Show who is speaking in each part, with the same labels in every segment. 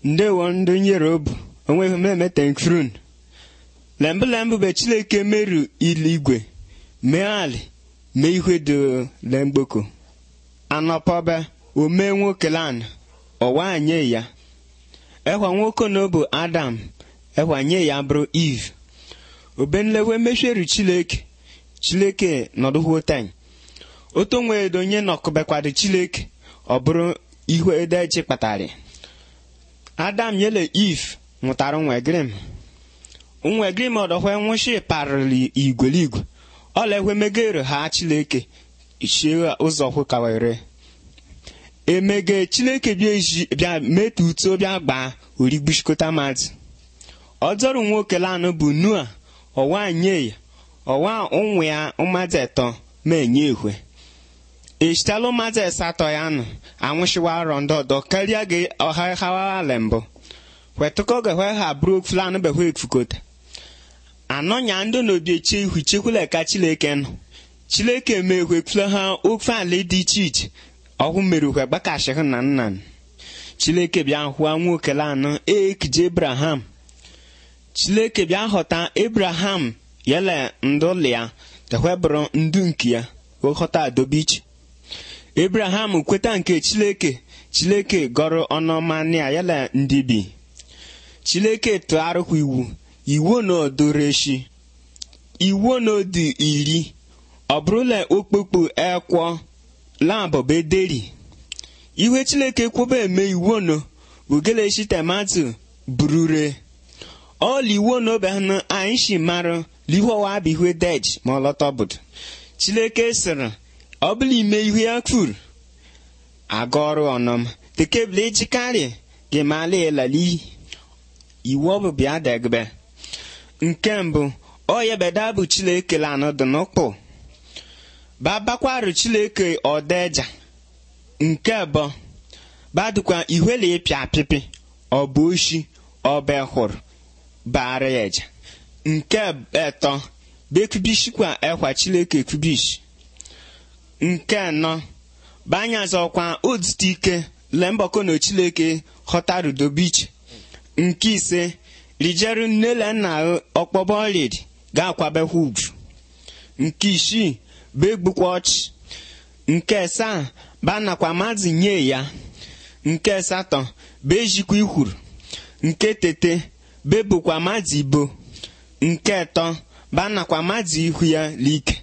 Speaker 1: ndewo ndị nyerobu onweghị m emetenkrun lembụ lembụ be chileke meru iligwe mee ali mee ihe dị lemgboko anọpọbe omee nwoke lan ọwa nye ya ekwa nwoke na bụ adam ekwa nye ya bụrụ eve obenlewe mesheru chileke chileke nọdụhụ ten oto nweedo onye nọkụbekwado chileke ọ bụrụ ihu edechi kpatara adam nyele eve nwụtara nwegrim nwegrim ọdọhwe nwụshi parịrị igweligwe ọlaekwe megere ha chileke ichie ụzọ hụkawere emege chileke bịa meta uto bịa gbaa origbuchikọta mmadụ ọdọrụ nwoke lanụ bụ nua ọwa nye ya ọwa ụmụ ya mmadụ etọ ma enye ehwe echitala mmadụ asatọ ya nụ anwụchiwa arọ ndị ọdọ karịa gị ọha hawala mbụ wetụkọ gahwe ha bụrụ flan behwe ekfukota anọnya ndị n'obi eche ihu chekwula ka chileke nọ chileke mee hwekfule ha ofe ala dị iche iche ọhụ mere hwe gbakashịhụ na nna chileke bịa hụa nwoke lanụ ekije abraham chileke bịa ghọta abraham yele ndụlị ya tehwebụrụ ndu nke ya ghọta adobe iche abraham kweta nke chileke chileke gọrọ ọnụmanịa yele ndị bi chileke tụgharịkwa iwu iwu na odoreshi iwu na odi iri ọ bụrụla okpukpu ekwọ labọbederi iwe chileke kwụba eme iwu no ugeleshi tomato burure ọla iwu na obehanụ anyị shi marụ lihowa bụ ihe dej ma ọlọta obodo chileke sịrị ọ bụla ime ihu ya kwuru aga ọrụ ọnọm tekebụl ejikarị gị mala elali iwu ọ bụ bịa degbe nke mbụ oyebeda bụ chileke lanụ dị n'ụkpụ babakwarụ chileke ọdeja nke abụọ badụkwa ihwele ịpịa apịpị ọ bụ oshi ọba hụrụ bara ya eja nke etọ bekubishikwa ekwa chileke kubish nke anọ banyazọkwa odute ike lembọkọ na chileke ghọtarudobiche nke ise rijeru nnele nna ọkpọbọ ọlid ga-akwabekwa ugwu nke isii begbukwa ọchị nke asaa banakwa mmadụ nye ya nke asatọ bejikwa ikwuru nke tete bebukwa mmadụ ibo nke atọ banakwa mmadụ ihu ya like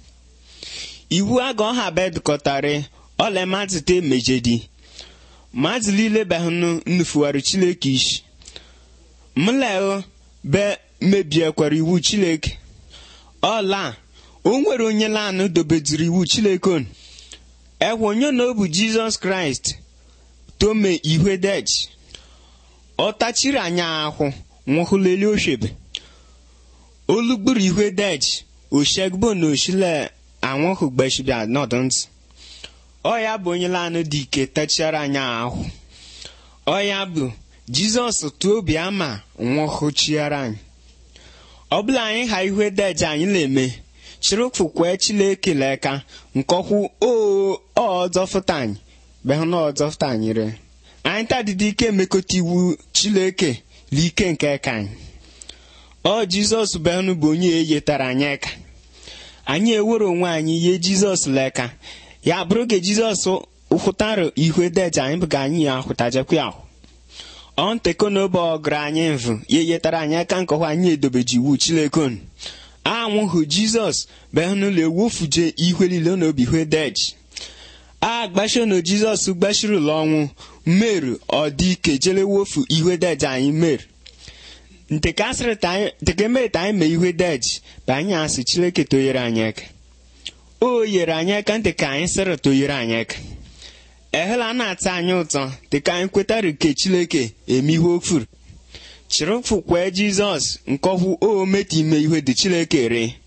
Speaker 1: iwu aga ọha bedukọtara ọla mmadụ te mejedi mmadụ niile behụnụ nnufuwarụ chileke isi mleo be mebiekwara iwu chileke ọla o nwere onye lanụ dobeduru iwu chileke on ekwe onye na ọ bụ jizọs kraịst tome ihwe dej ọ tachiri anya ahụ nwụhụleli oshebe olugburu ihwe dej oshegbo na oshile anwụhụ gbeshibia nọdụ ntị ọ ya bụ onye lanụ dị ike tachiara anya ahụ ọ ya bụ jizọs tụọ obi ama nwụhụchiara anyị ọ bụla anyị ha ihwe dej anyị na-eme chirụfụkwe chileke leka nkọkwu ọzọfụta anyị behụ na ọzọfụta anyị re anyị tadịdị ike emekọta iwu chileke l'ike nke ka anyị ọ jizọs behụnụ bụ onye eyetara anyị eka anyị ewere onwe anyị ihe jizọs leka ya bụrụ ka jizọs hụtara ihwe deja anyị bụ ka anyị ya hụtajekwa ahụ ọ nteko n'obe ọgụrụ anyị mvụ ya eyetara anyị aka nkọwa anyị edobeji iwu chilekon anwụhụ jizọs behnụlọ ewufuje ihwe niile n'obi hwe dej a gbashiono jizọs gbashirila ọnwụ meru ọ dị ike jele wofu ihwe dej anyị meru ntekemeta anyị mee ihwe dej bụ anyị asị chileke toyere anyị aka o yere anyị aka ntị ka anyị sịrị toyere anyị aka ehela na-ata anyị ụtọ dịka anyị kwetara ke chileke eme ihe ofuru chịrịfụkwe jizọs nkọhụ o meta ime ihe dị chileke ree